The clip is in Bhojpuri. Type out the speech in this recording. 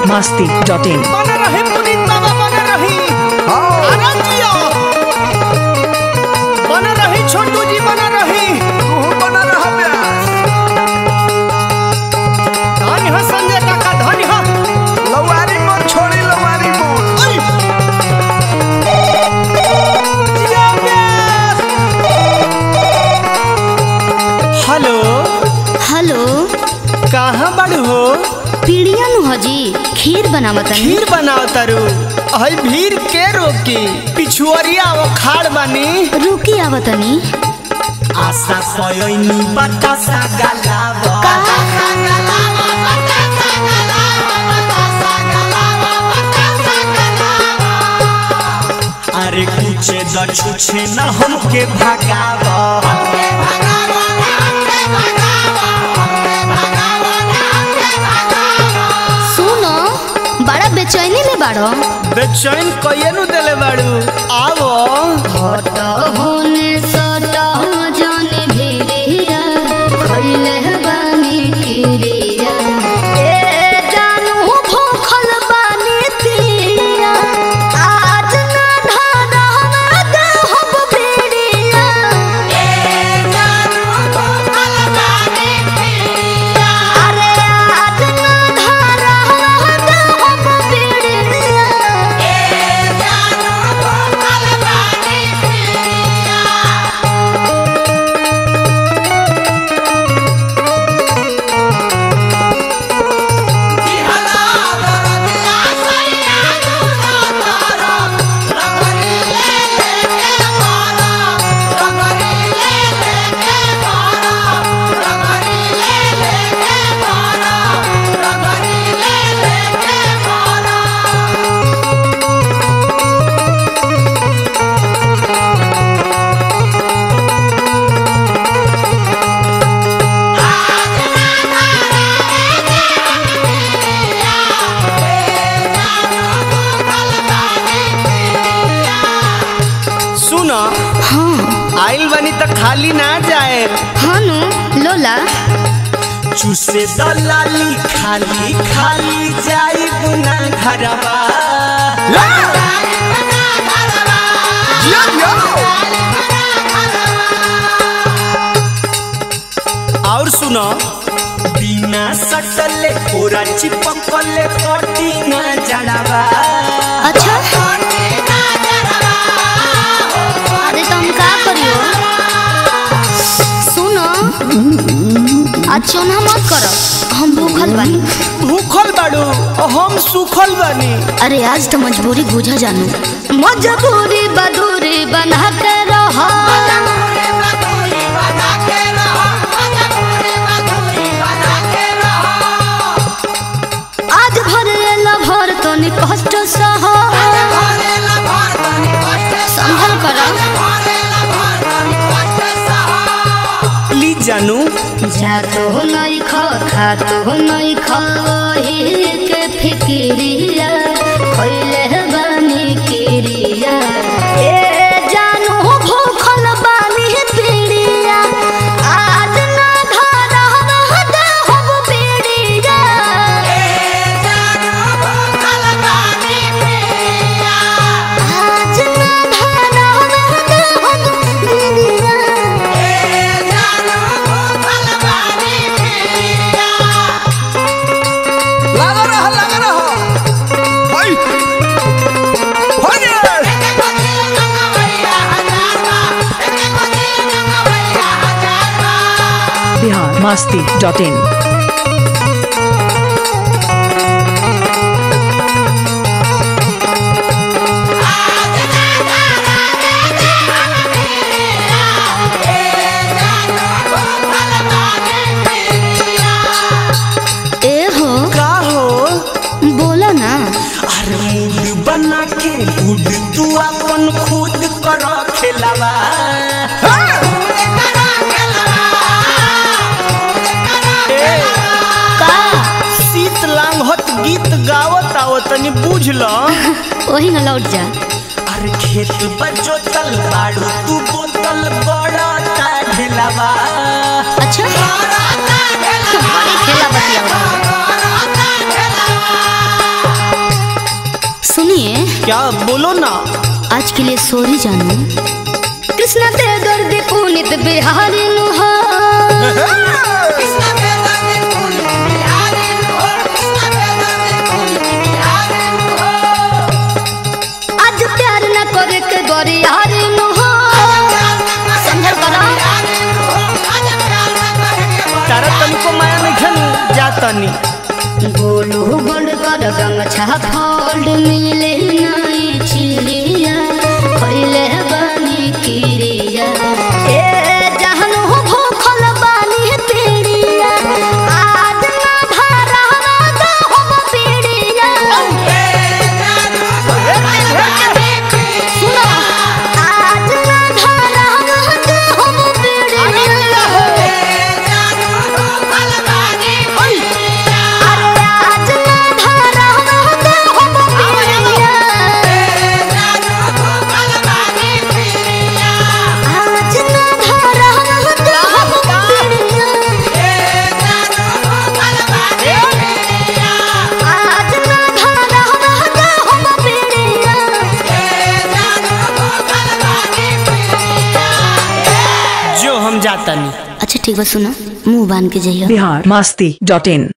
masti dot in. बन रही पुनीत बाबा बन रही आनंद जियो बन रही छोटू जी बन रही धनी हो संजय काका धनी हो अरे! जिया प्यास! हेलो हेलो कहाँ बड़ हो पीड़िया नु हजी खीर बनावतनी खीर बनाओ तारू हई भीड़ के रोकी पिछुअरिया वो खाड़ बानी रुकी आवतनी आशा पयोनी बतासा गलावा अरे कुछे द छुछे न हमके भगावा सुनो बड़ा बेचैनी में बाड़ो बेचैन कइए नु देले बाड़ू आवो होने सटा जाने भिरिया खइले बानी किरिया ए जानू भूखल बानी पिरिया आज ना धारा हम देहब बिरिया ए जानू भूखल बानी पिरिया अरे आज ना धारा हम देहब बिरिया ए जानू भूखल बानी पिरिया सुनो हाँ आइल बनी त खाली ना जाए हानु लोला चूसे दलाली खाली खाली जाई बुना घरवा और सुनो बिना सटले पूरा चिपकले कटी ना जड़वा अच्छा अरे तुम का करियो सुनो आज चोना मत करो हम भूखल बानी भूखल बाड़ू हम सुखल बानी अरे आज तो मजबूरी बुझा जानू मजबूरी बदूरी बना के रहो आज भर एला भर तो नि कष्ट सह संभल करो प्लीज जानू जा तो नहीं खा खा तो नहीं खा के फिक्रिया खइले बानी किरिया ए जानू भूखल बानी पीड़िया आज ना धारा हम देहब पीड़िया आज ना धारा हम देहब पीड़िया लगा रहा लगा रहा भाई हो गया Bihar masti dot in. ए हो का हो बोलो ना अरे मूड बना के गुड तू अपन खुद कर खेलावा ए, का शीत लांघत गीत गावत आओ तनी बुझ ल वही ना लौट जा अरे खेत बजो तल बाड़ू तू बोतल बड़ा ता ढेलावा अच्छा बड़ी खेला बतिया क्या बोलो ना आज के लिए सॉरी जानू कृष्णा ते दर्द पुनित बिहारी नुहा आज प्यार न करे के गोरी हारी नुहा समझल करा तारा तनिको माया नहीं खनु जा तनी गोलू गोल्ड कर गंगछा फोल्ड मिले नहीं चिड़िया खइले बानी किरिया ए जहन हो भूखल बानी पीड़िया आज ना भरा दो हम पीड़िया सुनो आज ना भरा दो हम पीड़िया अरे आज ना भरा दो हम पीड़िया आज ना भरा दो हम पीड़िया आज ना भरा दो हम पीड़िया जो हम जाता नहीं अच्छा ठीक बा सुनो मुंह बांध के जाइए बिहार मस्ती डॉट इन